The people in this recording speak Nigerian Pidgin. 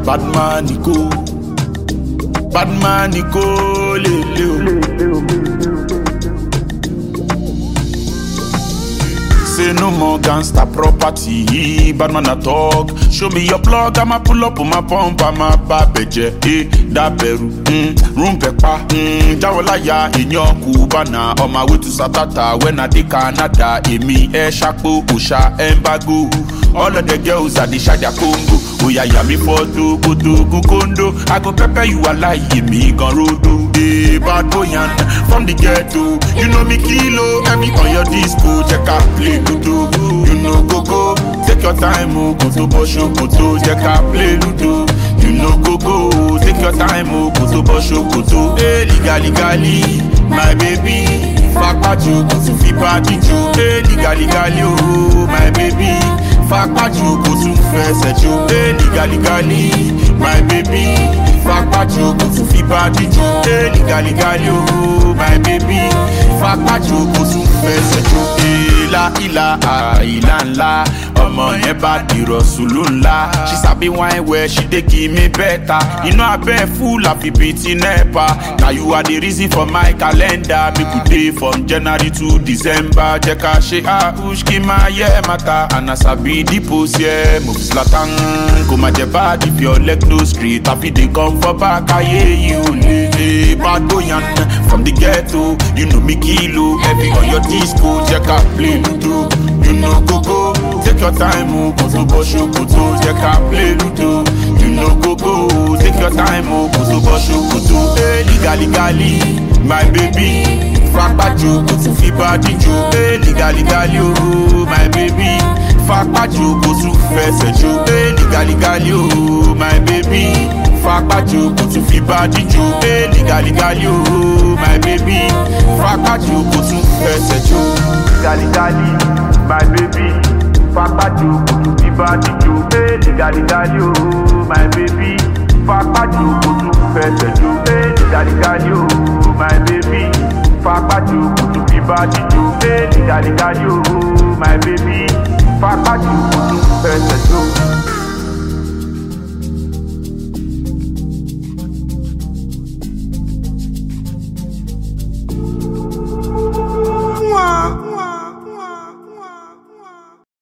bad man go bad man go lele o. Say no more gangster property, bad man a talk. Show me your plug, I'ma pull up on my pump, I'ma babeje, eh, daberu, mm, room pepa, mm, jawolaya, inyo kubana, on my way to Satata, when I dey Canada, emi, eh, shakpo, usha, embago. All of the girls are the Shadia Congo. Oh yeah, yeah, me for Togo, Togo, Kondo. I go pepper you alive, me gon' rodo. Hey, bad boy and from the ghetto. You know me kilo, every on your disco. Check out play Ludo. You know go go. Take your time, oh, go to Bosho, go to check out play Ludo. You know go go. Take your time, oh, go to Bosho, go to. Hey, legally, legally, my baby. Fakpaju, go to Fipa Diju. Hey, legally, legally, oh, my baby. Fakpaju, go to fẹsẹ̀ jó. Hey, legally, legally, my baby. Fakpaju, go to Fipa Diju. Hey, legally, legally, oh, my baby. Fakpaju, go to fẹsẹ̀ jó. Ìlà ìlà àìlà ńlá. Ọmọ yẹn bá dìrọ̀ sùlù ńlá. She sabi wine well, she dey give me better. Inú abẹ́ full àfi bíi ti NEPA. Na you are the reason for my calendar. Make we dey from January to December. Jẹ́ ká ṣe àhùш kí máa yẹ mata. And as I be the post yeah, mo fi slatan. Kò má jẹ bad if your leg no straight. Àfi dey come for back ayé yìí ò lè. Hey, bad boy and from the ghetto. You know me kilo. Heavy on your disco. Jẹ́ ká play ludo. You know go go. Take your time, oh, go to Bosho, go to Jẹ́ ká play ludo. You know go go. Take your time, oh, go to Bosho, go to. Hey, legally, legally, my baby. Fakpaju, go to Fiba Diju. Hey, legally, legally, oh, my baby. Fakpaju, go to fẹsẹ̀ jó. Hey, legally, legally, oh, my baby. Fakpaju, go to Fiba Diju. Hey, legally, legally, oh, my baby. Fakpaju, go to fẹsẹ̀ jó. Gali gali, my baby. Fakpaju, kutu biba diju. Hey, gali gali, oh, my baby. Fakpaju, kutu fẹsẹ̀ jó. Hey, gali gali, oh, my baby. Fakpaju, kutu biba diju. Hey, gali gali, oh, my baby. Fakpaju, kutu fẹsẹ̀ jó.